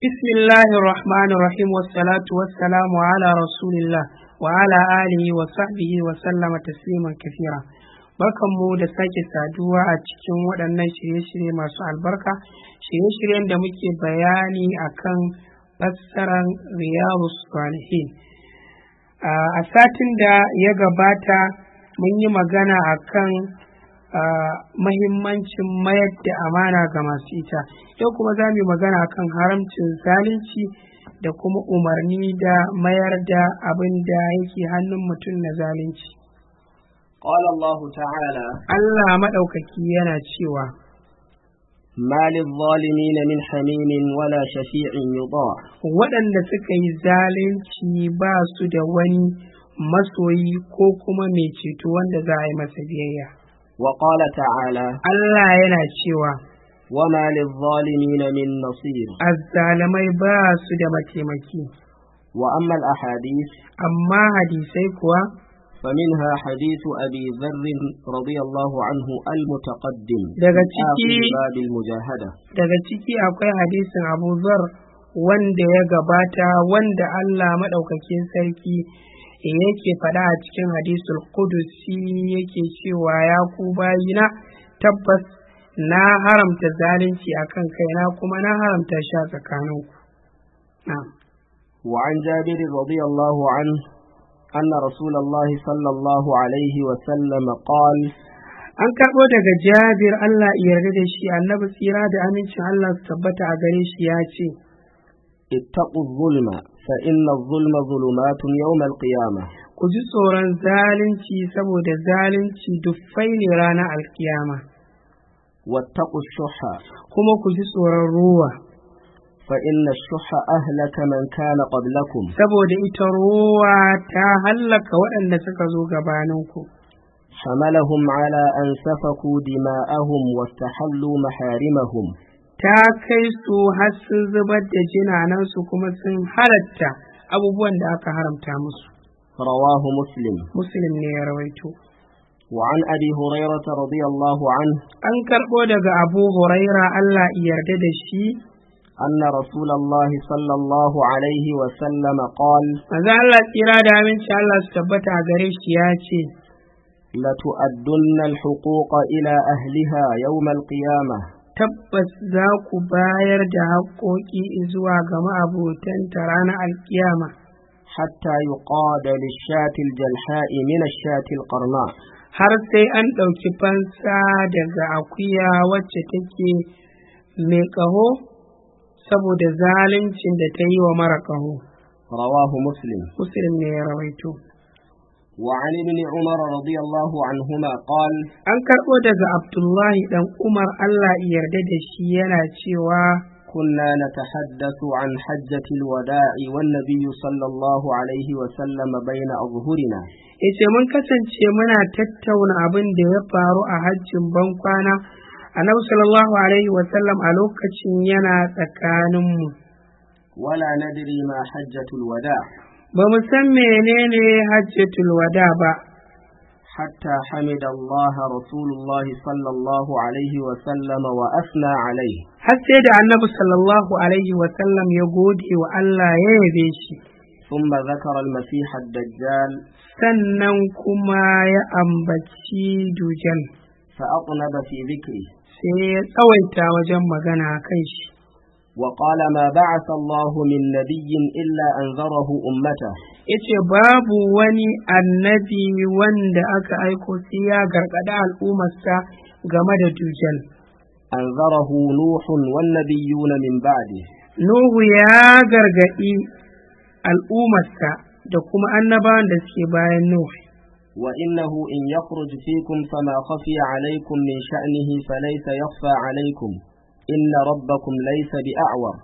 بسم الله الرحمن الرحيم والصلاة والسلام على رسول الله وعلى آله وصحبه وسلم تسليما كثيرا barkanmu da sake saduwa a cikin waɗannan shirye-shirye masu albarka shirye-shiryen da muke bayani akan fassarar riyadu salihin a satin da ya gabata mun yi magana akan mahimmancin mayar da amana ga masu ita yau kuma za mu yi magana akan haramcin zalunci da kuma umarni da mayar da abin da yake hannun mutum na zalunci قال الله تعالى Allah maɗaukaki yana cewa ما للظالمين من حميم ولا شفيع يطاع waɗanda suka yi zalunci ba su da wani masoyi ko kuma mai ceto wanda za a yi masa biyayya وقال تعالى Allah yana cewa وما للظالمين من نصير azzalamai ba su da mataimaki وأما الأحاديث amma hadisai kuwa فمنها حديث أبي ذر رضي الله عنه المتقدم daga في آخر ciki باب المجاهدة daga ciki akwai hadisin Abu Zar wanda ya gabata wanda Allah maɗaukakin sarki yake faɗa a cikin hadisul Qudusi yake cewa ya ku bayina tabbas na haramta zalunci akan kaina kuma na haramta shi a tsakaninku na'am وعن جابر رضي الله عنه أن رسول الله صلى الله عليه وسلم قال an karɓo daga Jabir Allah ya yarda da shi annabi tsira da amincin Allah su tabbata a gare shi ya ce اتقوا الظلم فإن الظلم ظلمات يوم القيامة ku ji tsoron zalunci saboda zalunci duffai ne ranar alkiyama واتقوا الشح kuma ku ji tsoron ruwa فإن الشح أهلك من كان قبلكم saboda ita ruwa ta hallaka waɗanda suka zo gabaninku حملهم على أن سفكوا دماءهم واستحلوا محارمهم ta kai su har sun zubar da jinanansu kuma sun halatta abubuwan da aka haramta musu رواه مسلم muslim ne ya rawaito وعن أبي هريرة رضي الله عنه an karɓo daga abu huraira allah ya yarda da shi أن رسول الله صلى الله عليه وسلم قال manzo allah tsira da aminci allah su tabbata a gare shi ya ce لتؤدن الحقوق إلى أهلها يوم القيامة tabbas za ku bayar da haƙoƙi zuwa ga ma'abotanta ranar alkiyama حتى يقاد للشاة الجلحاء من الشاة القرناء har sai an ɗauki fansa daga akuya wacce take mai ƙaho saboda zaluncin da ta yi wa mara ƙaho رواه مسلم muslim ne ya rawaito وعن ابن عمر رضي الله عنهما قال an karɓo daga abdullahi ɗan umar allah ya yarda da shi yana cewa كنا نتحدث عن حجة الوداع والنبي صلى الله عليه وسلم بين أظهرنا yace mun kasance muna tattauna abin da ya faru a hajjin bankwana annabi sallallahu alaihi wasallam a lokacin yana tsakaninmu ولا ندري ما حجة الوداع ba mu san menene hajjatul wada ba حتى حمد الله رسول الله صلى الله عليه وسلم وأثنى عليه har sai da annabi sallallahu alaihi wasallam ya gode wa Allah ya yabe shi ثم ذكر المسيح الدجال sannan kuma ya ambaci dujan فأطنب في ذكره sai ya tsawaita wajen magana kan shi وقال ما بعث الله من نبي إلا أنذره أمته yace babu wani annabi wanda aka aiko sai ya gargada al'ummarsa game da dujal أنذره نوح والنبيون من بعده Nuhu ya gargadi al'ummarsa da kuma annabawan da suke bayan Nuhu وإنه إن يخرج فيكم فما خفي عليكم من شأنه فليس يخفى عليكم إن ربكم ليس بأعور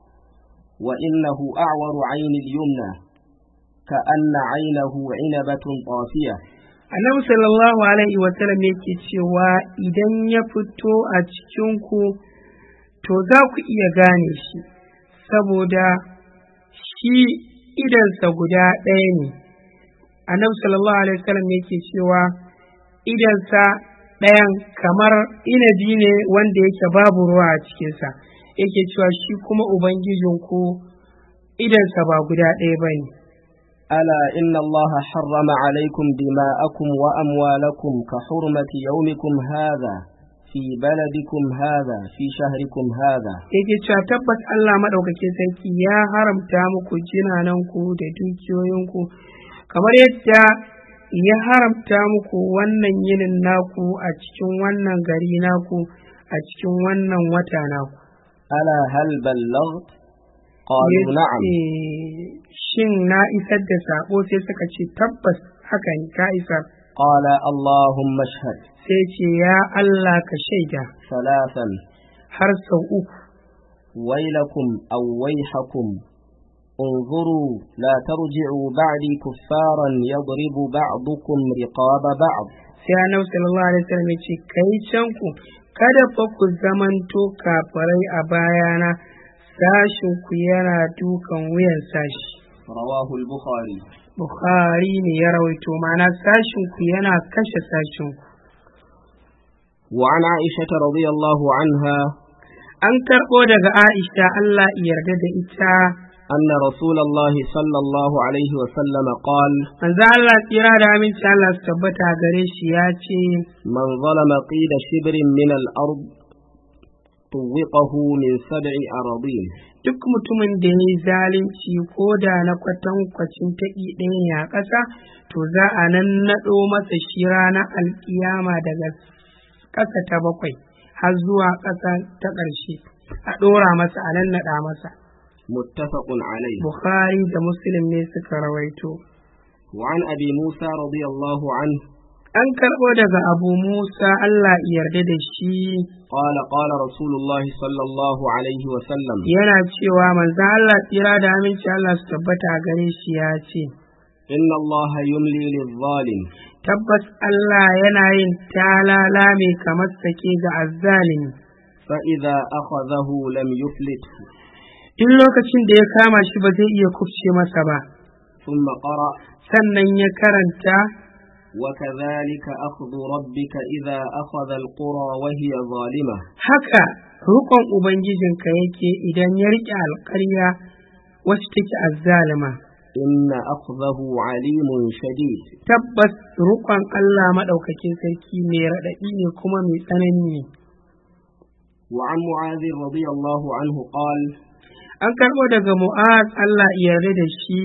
وإنه أعور عين اليمنى كأن عينه عنبة طافية annabi sallallahu alaihi wasallam yake cewa idan ya fito a cikinku to za ku iya gane shi saboda shi idansa guda ɗaya ne annabi sallallahu alaihi wasallam yake cewa idansa ɗayan kamar inabi ne wanda yake babu ruwa a cikinsa yake cewa shi kuma ubangijinku idansa ba guda ɗaya ba ne ألا إن الله حرم عليكم دماءكم وأموالكم كحرمة يومكم هذا في بلدكم هذا في شهركم هذا yake cewa tabbas Allah maɗaukakin sarki ya haramta muku jinananku da dukiyoyinku kamar yadda ya haramta muku wannan yinin naku a cikin wannan gari naku a cikin wannan wata naku ألا هل بلغت قالوا نعم Yace, shin na isar da sako sai suka ce tabbas haka ne ka isar قال اللهم اشهد sai ce ya Allah ka shaida ثلاثا har sau uku ويلكم أو ويحكم انظروا لا ترجعوا بعدي كفارا يضرب بعضكم رقاب بعض sai annabi sallallahu alaihi wasallam ya ce kai can ku kada fa ku zamanto kafirai a bayana sashin ku yana dukan wuyan sashi رواه البخاري bukhari ne ya rawaito ma'ana sashin ku yana kashe sashin ku وعن عائشة رضي الله عنها an karɓo daga aisha Allah ya yarda da ita أن رسول الله صلى الله عليه وسلم قال manzo Allah tsira da aminci Allah su tabbata gare shi ya ce من ظلم قيد شبر من الأرض طوقه من سبع أراضين duk mutumin da ya yi zalunci ko da na kwatankwacin taƙi ɗaya ne a ƙasa to za a nan naɗo masa shi ranar alƙiyama daga ƙasa ta bakwai har zuwa ƙasa ta ƙarshe a ɗora masa a nan naɗa masa متفق عليه bukhari da muslim ne suka rawaito وعن أبي موسى رضي الله عنه an karɓo daga abu musa allah ya yarda da shi قال قال رسول الله صلى الله عليه وسلم yana cewa manzon allah tsira da aminci allah su tabbata a gare shi ya ce إن الله يملي للظالم tabbas Allah yana yin talala mai kamar sake ga azzalimi فإذا أخذه لم يفلته in lokacin da ya kama shi ba zai iya kufce masa ba ثم قرأ sannan ya karanta وكذلك أخذ ربك إذا أخذ القرى وهي ظالمة haka rukon ubangijinka yake idan ya riƙe alƙarya wacce take azzalima إن أخذه عليم شديد tabbas rukon Allah maɗaukakin sarki mai raɗaɗi ne kuma mai tsanani ne وعن معاذ رضي الله عنه قال an karɓo daga mu'az Allah ya yarda da shi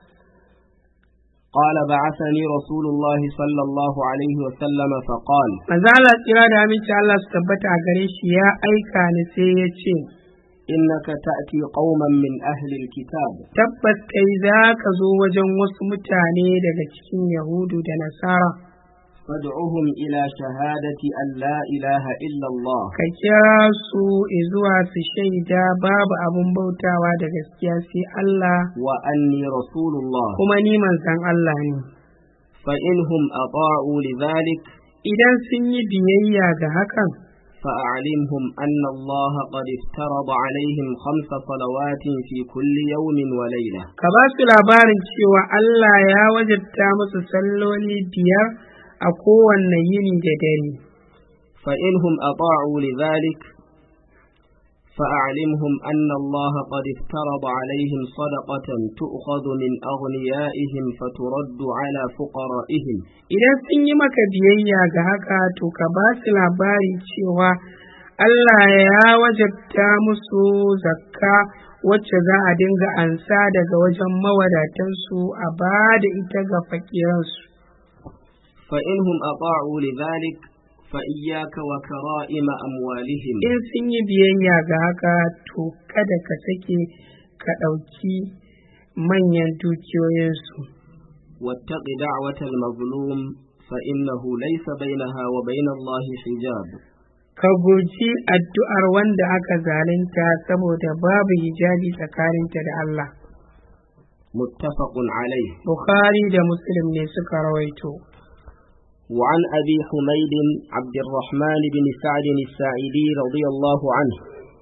قال بعثني رسول الله صلى الله عليه وسلم فقال manzo Allah tsira da aminci Allah su tabbata a gare shi ya aika ni sai ya ce إنك تأتي قوما من أهل الكتاب tabbas kai za ka zo wajen wasu mutane daga cikin yahudu da nasara فادعهم إلى شهادة أن لا إله إلا الله ka kira su zuwa su shaida babu abun bautawa da gaskiya sai Allah وأني رسول الله kuma ni manzon Allah ne فإنهم أطاعوا لذلك idan sun yi biyayya ga hakan فأعلمهم أن الله قد افترض عليهم خمس صلوات في كل يوم وليلة ka ba su labarin cewa Allah ya wajabta musu salloli biyar a kowanne yini da dare فإنهم أطاعوا لذلك فأعلمهم أن الله قد افترض عليهم صدقة تؤخذ من أغنيائهم فترد على فقرائهم idan sun yi maka biyayya ga haka to ka ba su labari cewa Allah ya wajabta musu zakka wacce za a dinga ansa daga wajen mawadatansu a ba da ita ga fakiransu فإنهم أطاعوا لذلك فإياك وكرائم أموالهم in sun yi biyayya ga haka to kada ka sake ka ɗauki manyan dukiyoyinsu واتق دعوة المظلوم فإنه ليس بينها وبين الله حجاب ka guji addu'ar wanda aka zalunta saboda babu hijabi tsakaninta da Allah متفق عليه Bukhari da Muslim ne suka rawaito. وعن أبي حميد عبد الرحمن بن سعد الساعدي رضي الله عنه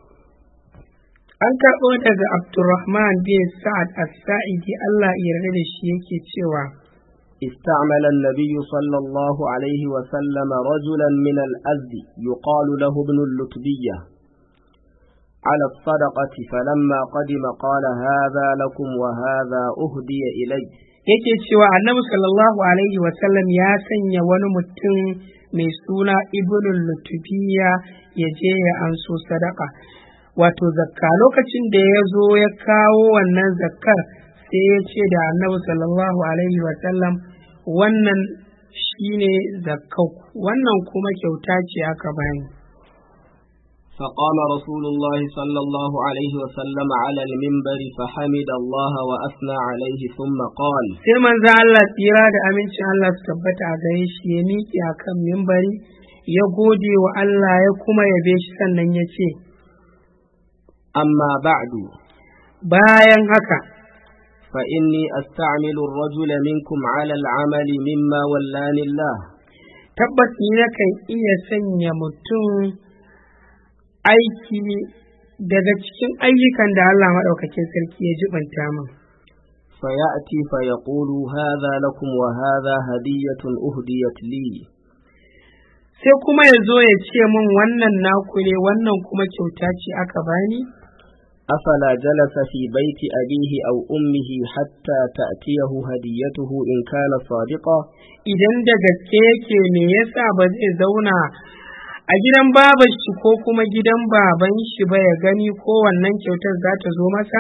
An karɓo daga Abdurrahman bin Sa'ad as-Sa'idi Allah ya yarda da shi yake cewa استعمل النبي صلى الله عليه وسلم رجلا من الأزد يقال له ابن اللتبية على الصدقة فلما قدم قال هذا لكم وهذا أهدي إلي yake cewa annabi sallallahu alaihi wasallam ya sanya wani mutum mai suna ibnul lutubiya ya je ya anso sadaka wato zakka lokacin da ya zo ya kawo wannan zakkar sai ya ce da annabi sallallahu alaihi wasallam wannan shine zakkau wannan kuma kyauta ce aka bani فقام رسول الله صلى الله عليه وسلم على المنبر فحمد الله وأثنى عليه ثم قال sai manzo Allah tsira da amincin Allah su tabbata a gare shi ya miƙe a kan mimbari ya gode wa Allah ya kuma yabe shi sannan ya ce أما بعد bayan haka فإني أستعمل الرجل منكم على العمل مما ولاني الله tabbas ni nakan iya sanya mutum aiki daga cikin ayyukan da Allah maɗaukakin sarki ya jibanta min فيأتي فيقول هذا لكم وهذا هدية أهديت لي sai kuma ya zo ya ce min wannan naku ne wannan kuma kyauta ce aka bani أفلا جلس في بيت أبيه أو أمه حتى تأتيه هديته إن كان صادقا idan da gaske yake me yasa ba zai zauna a gidan babar shi ko kuma gidan baban shi ba ya gani ko wannan kyautar za ta zo masa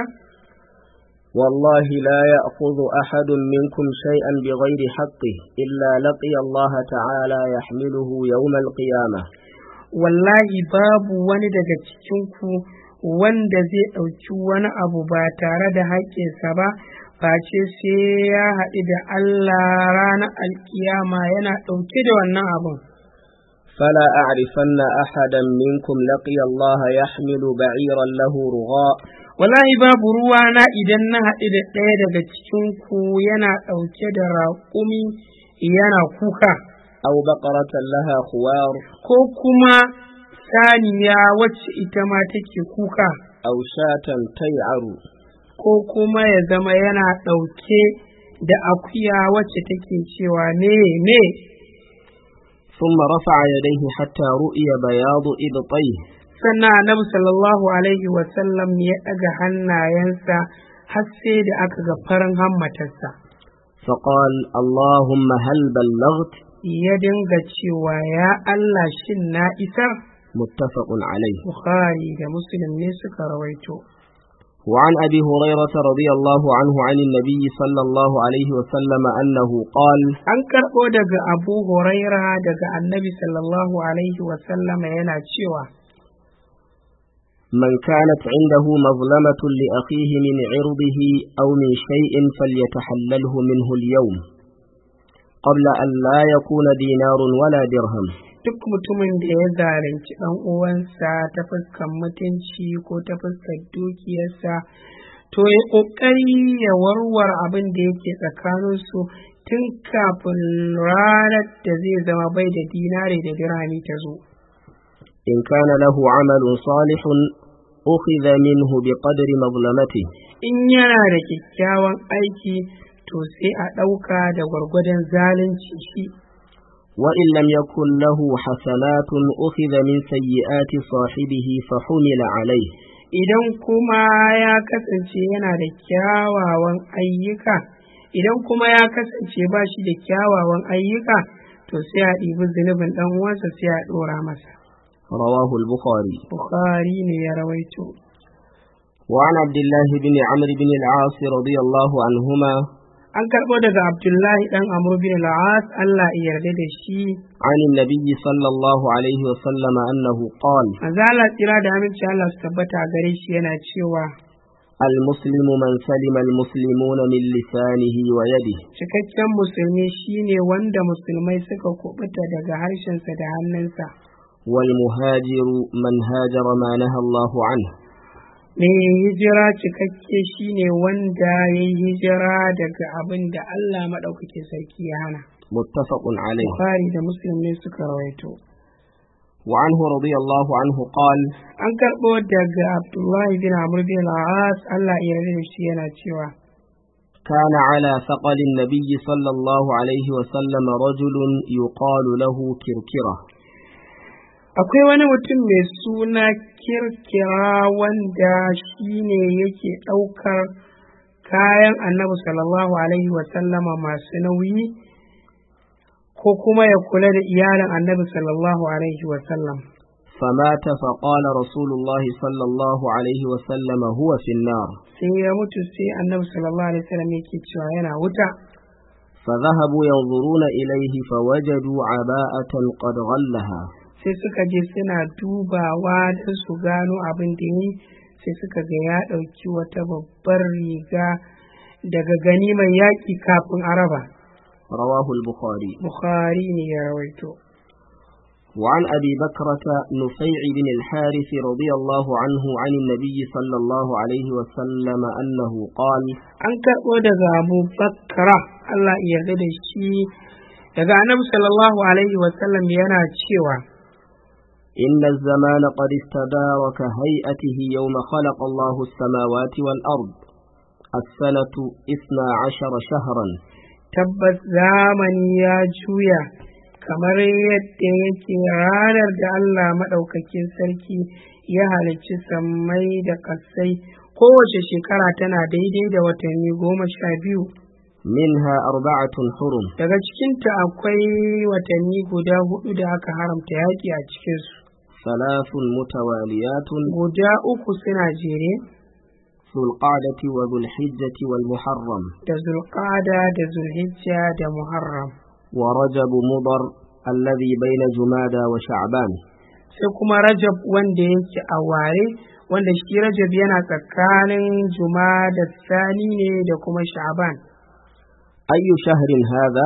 والله لا يأخذ أحد منكم شيئا بغير حقه إلا لقي الله تعالى يحمله يوم القيامة wallahi babu wani daga cikinku wanda zai ɗauki wani abu ba tare da haƙƙinsa ba face sai ya haɗu da Allah ranar alkiyama yana ɗauke da wannan abun فلا أعرفن أحدا منكم لقي الله يحمل بعيرا له رغاء wallahi babu ruwa na idan na haɗu da ɗaya daga cikinku yana ɗauke da raƙumi yana kuka أو بقرة لها خوار ko kuma saniya wacce ita ma take kuka أو شاة تيعر ko kuma ya zama yana ɗauke da akuya wacce take cewa ne ne ثم رفع يديه حتى رؤي بياض إبطيه sannan annabi sallallahu alaihi wasallam ya ɗaga hannayensa har sai da aka ga farin hammatarsa فقال اللهم هل بلغت ya dinga cewa ya Allah shin na isar متفق عليه Bukhari da Muslim ne suka rawaito وعن أبي هريرة رضي الله عنه عن النبي صلى الله عليه وسلم أنه قال an karɓo daga Abu Huraira daga Annabi sallallahu alaihi wasallama yana cewa من كانت عنده مظلمة لأخيه من عرضه أو من شيء فليتحلله منه اليوم قبل أن لا يكون دينار ولا درهم duk mutumin da ya zalunci ɗan uwansa ta fuskar mutunci ko ta fuskar dukiyarsa to ya ƙoƙari ya warware abin da yake tsakaninsu tun kafin ranar da zai zama bai da dinare da dirhami ta zo إن كان له عمل صالح أخذ منه بقدر مظلمته in yana da kyakkyawan aiki to sai a ɗauka da gwargwadon zalunci shi وإن لم يكن له حسنات أخذ من سيئات صاحبه فحمل عليه idan kuma ya kasance yana da kyawawan ayyuka idan kuma ya kasance ba shi da kyawawan ayyuka to sai a ɗibi zunubin ɗan uwansa sai a ɗora masa رواه البخاري bukhari ne ya rawaito وعن عبد الله بن عمرو بن العاص رضي الله عنهما an karɓo daga abdullahi ɗan amur bin al'as allah ya yarda da shi عن النبي صلى الله عليه وسلم أنه قال manzo Allah tsira da aminci Allah su tabbata a gare shi yana cewa المسلم من سلم المسلمون من لسانه ويده cikakken musulmi shine wanda musulmai suka kubuta daga harshensa da hannunsa والمهاجر من هاجر ما نهى الله عنه mai hijira cikakke shine wanda ya yi hijira daga abin da Allah maɗaukakin sarki ya hana متفق عليه Bukhari da Muslim ne suka rawaito وعنه رضي الله عنه قال an karɓo daga Abdullahi bin Amr bin al-As Allah ya yarda da shi yana cewa كان على ثقل النبي صلى الله عليه وسلم رجل يقال له كركرة akwai wani mutum mai suna kirkira wanda shi ne yake ɗaukar kayan annabi sallallahu alaihi wasallama masu nauyi ko kuma ya kula da iyalin annabi sallallahu alaihi wasallam فمات فقال رسول الله صلى الله عليه وسلم هو في النار sai ya mutu sai annabi sallallahu alaihi wasallam yake cewa yana wuta فذهبوا ينظرون إليه فوجدوا عباءة قد غلها sai suka je suna dubawa don su gano abin da yi sai suka ga ya ɗauki wata babbar riga daga gani mai yaƙi kafin araba رواه البخاري bukhari ne ya rawaito وعن أبي بكرة نفيع بن الحارث رضي الله عنه عن النبي صلى الله عليه وسلم أنه قال an karɓo daga abu bakra allah ya yarda da shi daga annabi sallallahu alaihi wasallam yana cewa إن الزمان قد استدار كهيئته يوم خلق الله السماوات والأرض السنة إثنى عشر شهرا tabbas zamani ya juya kamar yadda yake ranar da Allah maɗaukakin sarki ya halicci sammai da ƙasai kowace shekara tana daidai da watanni goma sha biyu منها أربعة حرم daga cikinta akwai watanni guda hudu da aka haramta yaƙi a cikinsu ثلاث متواليات guda uku suna jere ذو القعدة وذو الحجة والمحرم da zulƙada da zulhijja da muharram ورجب مضر الذي بين جمادى وشعبان sai kuma rajab wanda yake a ware wanda shi rajab yana tsakanin juma da sani ne da kuma sha'ban أي شهر هذا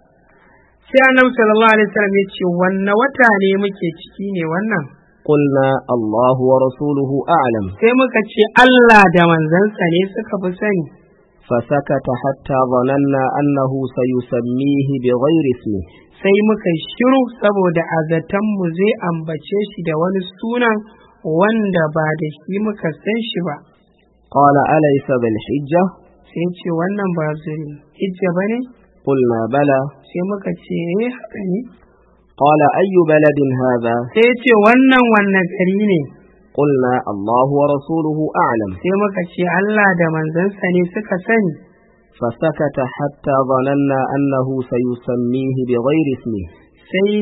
sai annabi sallallahu alaihi wasallam ya ce wanne wata ne muke ciki ne wannan قلنا الله ورسوله أعلم sai muka ce Allah da manzansa ne suka fi sani فسكت حتى ظننا أنه سيسميه بغير اسمه sai muka shiru saboda azatanmu zai ambace shi da wani sunan wanda ba da shi muka san shi ba قال أليس بالحجة sai ce wannan ba zuri hijja ba ne قلنا بلى sai muka ce eh haka ne قال أي بلد هذا sai ce wannan wannan gari ne قلنا الله ورسوله أعلم sai muka ce Allah da manzansa ne suka sani فسكت حتى ظننا أنه سيسميه بغير اسمه sai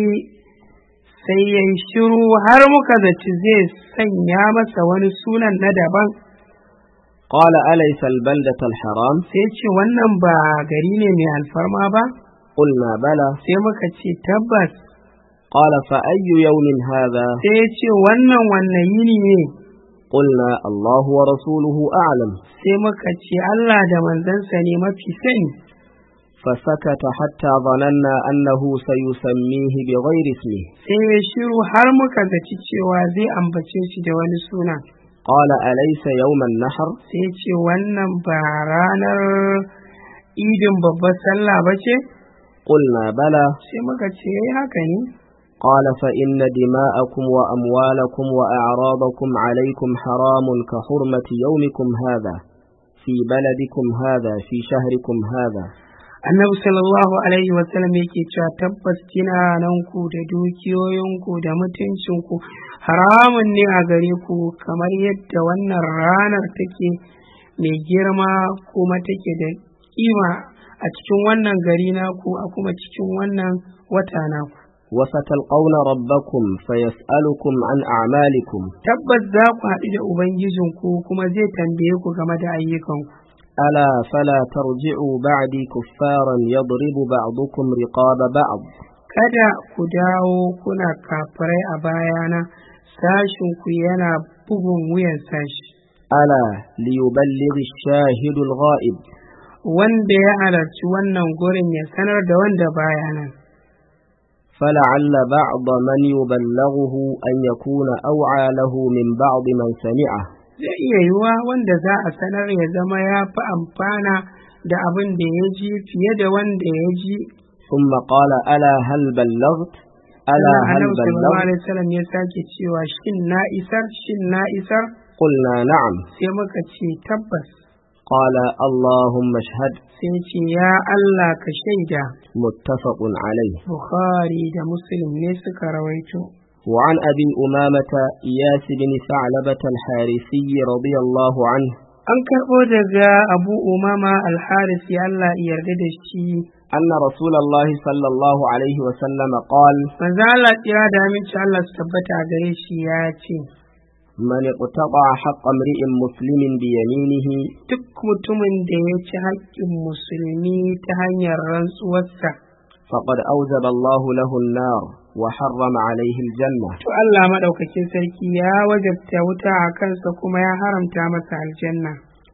sai ya yi shiru har muka zaci zai sanya masa wani sunan na daban قال أليس البلدة الحرام sai ce wannan ba gari ne mai alfarma ba قلنا بلى sai muka ce tabbas قال فأي يوم هذا sai ya ce wannan wannan yini ne قلنا الله ورسوله أعلم sai muka ce Allah da manzansa ne mafi sani فسكت حتى ظننا أنه سيسميه بغير اسمه sai ya shiru har muka zaci cewa zai ambace shi da wani suna قال أليس يوم النحر sai ya ce wannan ba ranar idin babbar sallah ba ce قلنا بلى sai muka ce "Eh, haka ne قال فإن دماءكم وأموالكم وأعراضكم عليكم حرام كحرمة يومكم هذا في بلدكم هذا في شهركم هذا annabi sallallahu alaihi wasallam yake cewa tabbas ku da dukiyoyinku da mutuncinku haramun ne a gare ku kamar yadda wannan ranar take mai girma kuma take da kima a cikin wannan gari naku a kuma cikin wannan wata naku وستلقون ربكم فيسألكم عن أعمالكم tabbas za ku haɗu da ubangijinku kuma zai tambaye ku game da ayyukanku ألا فلا ترجعوا بعدي كفارا يضرب بعضكم رقاب بعض kada ku dawo kuna kafirai a bayana sashinku yana bugun wuyan sashi ألا ليبلغ الشاهد الغائب wanda ya halarci wannan gurin ya sanar da wanda baya nan فلعل بعض من يبلغه أن يكون أوعى له من بعض من سمعه zai iya yiwuwa wanda za a sanar ya zama ya fi amfana da abin da ya ji fiye da wanda ya ji ثم قال ألا هل بلغت ألا sannan هل annabi sallallahu بلغت alaihi wasallam ya sake cewa shin na isar shin na isar قلنا نعم sai muka ce tabbas قال اللهم اشهد sai ce ya Allah ka shaida متفق عليه Bukhari da Muslim ne suka rawaito وعن أبي أمامة إياس بن ثعلبة الحارثي رضي الله عنه an karɓo daga abu umama alharis ya Allah ya yarda da shi أن رسول الله صلى الله عليه وسلم قال manzo Allah tsira da aminci Allah su tabbata a gare shi ya ce من اقتطع حق امرئ مسلم بيمينه duk mutumin da ya ci haƙƙin musulmi ta hanyar rantsuwarsa فقد أوجب الله له النار وحرم عليه الجنة to Allah maɗaukakin sarki ya wajabta wuta a kansa kuma ya haramta masa aljanna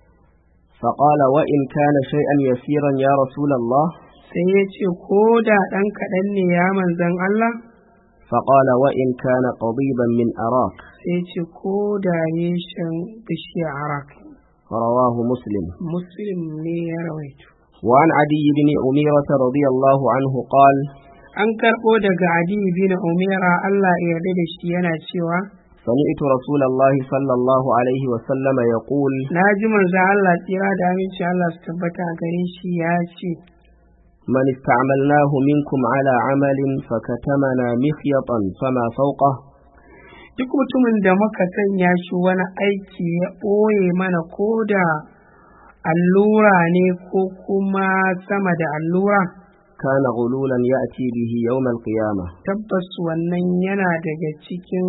فقال وإن كان شيئا يسيرا يا رسول الله sai ya ce ko da ɗan kaɗan ne ya manzan Allah فقال وإن كان قضيبا من أراك sai ya ce ko da reshen bishiya arak رواه مسلم muslim ne ya rawaito وعن عدي بن أميرة رضي الله عنه قال an karɓo daga adi bin umira Allah ya yarda da shi yana cewa سمعت رسول الله صلى الله عليه وسلم يقول na ji manzo Allah tsira da aminci Allah su tabbata a gare shi ya ce من استعملناه منكم على عمل فكتمنا مخيطا فما فوقه duk mutumin da muka sanya shi wani aiki ya ɓoye mana ko da allura ne ko kuma sama da allura كان غلولا يأتي به يوم القيامة tabbas wannan yana daga cikin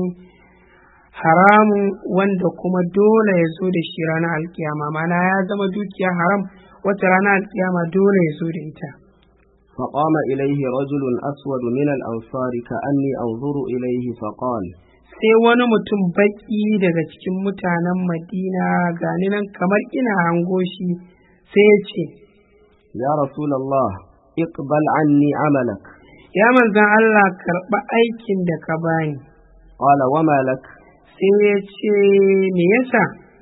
haramun wanda kuma dole ya zo da shi ranar alkiyama mana ya zama dukiya haram wata ranar alkiyama dole ya zo da ita فقام إليه رجل أسود من الأنصار كأني أنظر إليه فقال sai wani mutum baƙi daga cikin mutanen madina gani nan kamar ina hango shi sai ya ce يا رسول الله اقبل عني عملك ya manzan Allah karɓa aikin da ka bani قال وما لك sai ya ce me yasa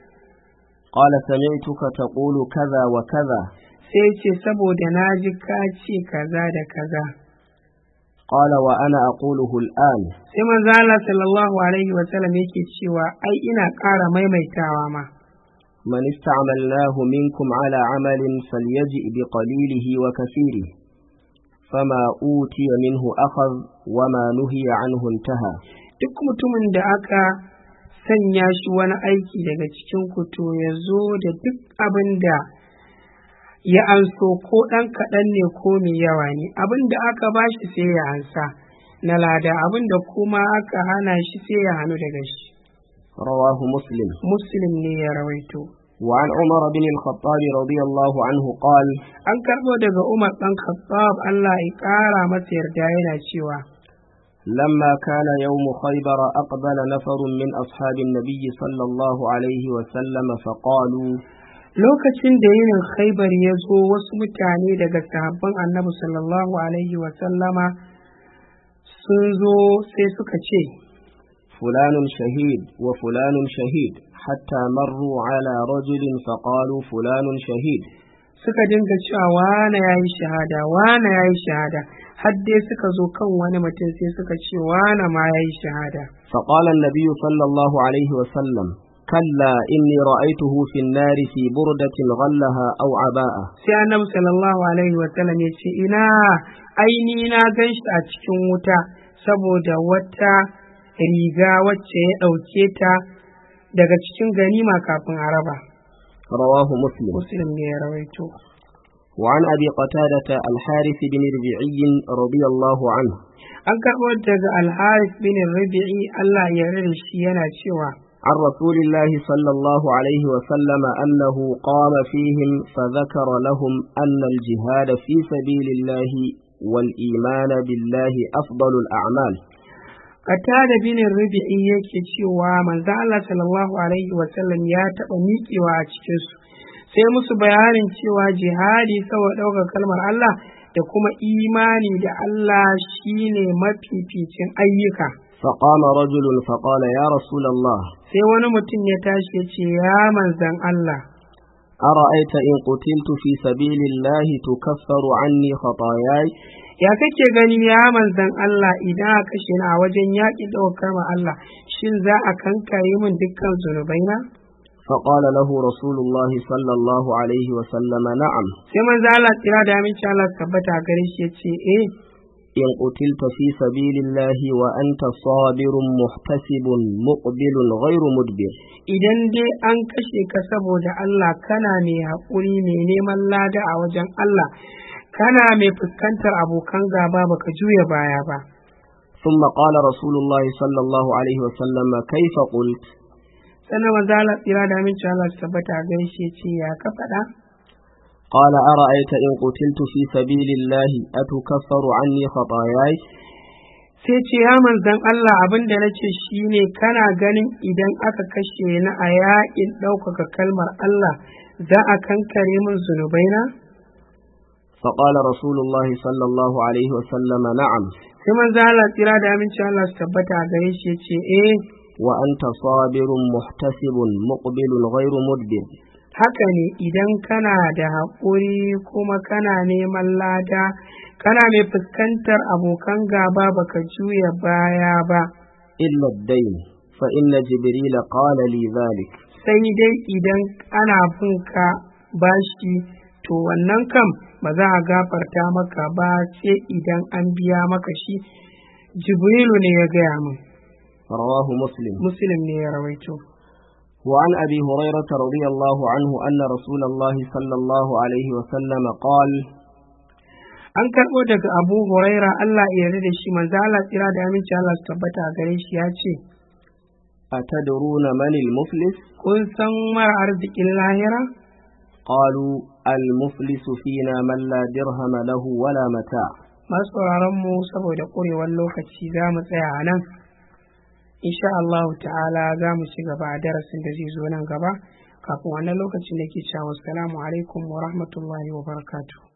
قال سمعتك تقول كذا وكذا sai ya ce saboda na ji ka ce kaza da kaza قال وأنا أقوله الآن sai manzo Allah sallallahu alaihi wa sallam yake cewa ai ina ƙara maimaitawa ma من استعملناه منكم على عمل فليجئ بقليله وكثيره فما أوتي منه أخذ وما نهي عنه انتهى duk mutumin da aka sanya shi wani aiki daga cikin ku to ya zo da duk abin da ya anso ko ɗan kaɗan ne ko mai yawa ne abin da aka ba shi sai ya ansa na lada abin da kuma aka hana shi sai ya hannu daga shi رواه مسلم muslim ne ya rawaito وعن عمر بن الخطاب رضي الله عنه قال an karɓo daga umar ɗan khattab Allah ya ƙara masa yarda yana cewa لما كان يوم خيبر أقبل نفر من أصحاب النبي صلى الله عليه وسلم فقالوا lokacin da yinin khaibar ya zo wasu mutane daga sahabban annabi sallallahu alaihi wa sallama sun zo sai suka ce فلان شهيد وفلان شهيد حتى مروا على رجل فقالوا فلان شهيد suka dinga cewa wane ya yi shahada wane ya yi shahada har dai suka zo kan wani mutum sai suka ce wane ma ya yi shahada فقال النبي صلى الله عليه وسلم كلا إني رأيته في النار في بردة غلها أو عباءة sai annabi sallallahu alaihi wa sallam ya ce ina aini na gan shi a cikin wuta saboda wata riga wacce ya ɗauke ta daga cikin ganima kafin a raba رواه مسلم muslim ne ya rawaito وعن أبي قتادة الحارث بن ربيعي رضي الله عنه an karɓo daga alharis bin rabi'i Allah ya rada shi yana cewa عن رسول الله صلى الله عليه وسلم أنه قام فيهم فذكر لهم أن الجهاد في سبيل الله والإيمان بالله أفضل الأعمال Qatada bin Rabi'i yake cewa manzo Allah sallallahu alaihi wa sallam ya taɓa miƙewa a cikin su sai musu bayanin cewa jihadi saboda ɗaukar kalmar Allah da kuma imani da Allah shine mafificin ayyuka فقام رجل فقال يا رسول الله sai wani mutum ya tashi ya ce ya manzan Allah أرأيت إن قتلت في سبيل الله تكفر عني خطاياي ya kake gani ya manzan Allah idan aka kashe ni a wajen yaƙi ɗaukar ma Allah shin za a kankare min dukkan zunubaina فقال له رسول الله صلى الله عليه وسلم نعم sai manzo Allah tsira da aminci Allah su tabbata gare shi ya ce eh إن قتلت في سبيل الله وأنت صابر محتسب مقبل غير مدبر idan dai an kashe ka saboda Allah kana mai haƙuri mai neman lada a wajen Allah kana mai fuskantar abokan gaba baka juya baya ba ثم قال رسول الله صلى الله عليه وسلم كيف قلت sannan maza Allah tsira da aminci Allah su tabbata a gare shi ya ce ya ka faɗa قال أرأيت إن قتلت في سبيل الله أتكفر عني خطاياي sai ce ya manzan Allah abin da nace shine kana ganin idan aka kashe ni a yaƙin ɗaukaka kalmar Allah za a kankare min zunubaina فقال رسول الله صلى الله عليه وسلم نعم sai manzo Allah tsira da aminci Allah su tabbata a gare shi ya ce eh وأنت صابر محتسب مقبل غير مدبر haka ne idan kana da haƙuri kuma kana neman lada kana mai fuskantar abokan gaba baka juya baya ba إلا الدين فإن جبريل قال لي ذلك sai dai idan ana bin ka bashi to wannan kam ba za a gafarta maka ba sai idan an biya maka shi jibrilu ne ya gaya min رواه مسلم muslim ne ya rawaito وعن أبي هريرة رضي الله عنه أن رسول الله صلى الله عليه وسلم قال an karɓo daga abu huraira allah ya yarda da shi manzo allah tsira da aminci allah su tabbata a gare shi ya ce أتدرون من المفلس kun san mara arzikin lahira قالوا المفلس فينا من لا درهم له ولا متاع masu sauraron mu saboda ƙurewar lokaci za mu tsaya a nan insha Allah ta'ala za mu ci gaba a darasin da zai zo nan gaba kafin wannan lokacin da ke cewa assalamu alaikum wa rahmatullahi wa barakatuh